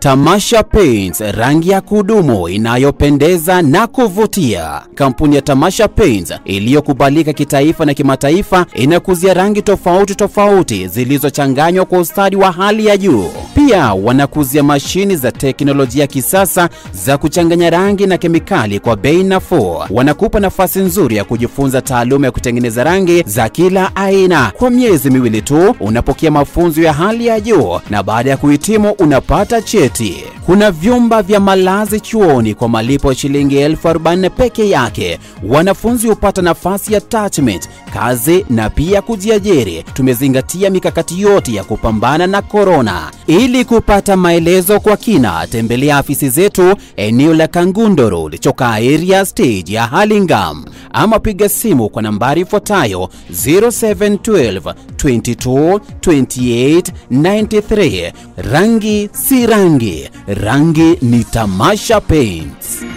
Tamasha Paints, rangi ya kudumu inayopendeza na kuvutia. Kampuni ya Tamasha Paints iliyokubalika kitaifa na kimataifa inakuzia rangi tofauti tofauti zilizochanganywa kwa ustadi wa hali ya juu. Pia wanakuzia mashini za teknolojia ya kisasa za kuchanganya rangi na kemikali kwa bei nafuu. Wanakupa nafasi nzuri ya kujifunza taaluma ya kutengeneza rangi za kila aina. Kwa miezi miwili tu unapokea mafunzo ya hali ya juu na baada ya kuhitimu unapata cheti. Kuna vyumba vya malazi chuoni kwa malipo ya shilingi elfu arobaini peke yake. Wanafunzi hupata nafasi ya attachment, kazi na pia kujiajiri. Tumezingatia mikakati yote ya kupambana na korona. Ili kupata maelezo kwa kina, tembelea afisi zetu eneo la Kangundo Road, Choka area stage ya Hurlingham, ama piga simu kwa nambari ifuatayo 0712 22 28 93. Rangi si rangi, rangi ni Tamasha Paints.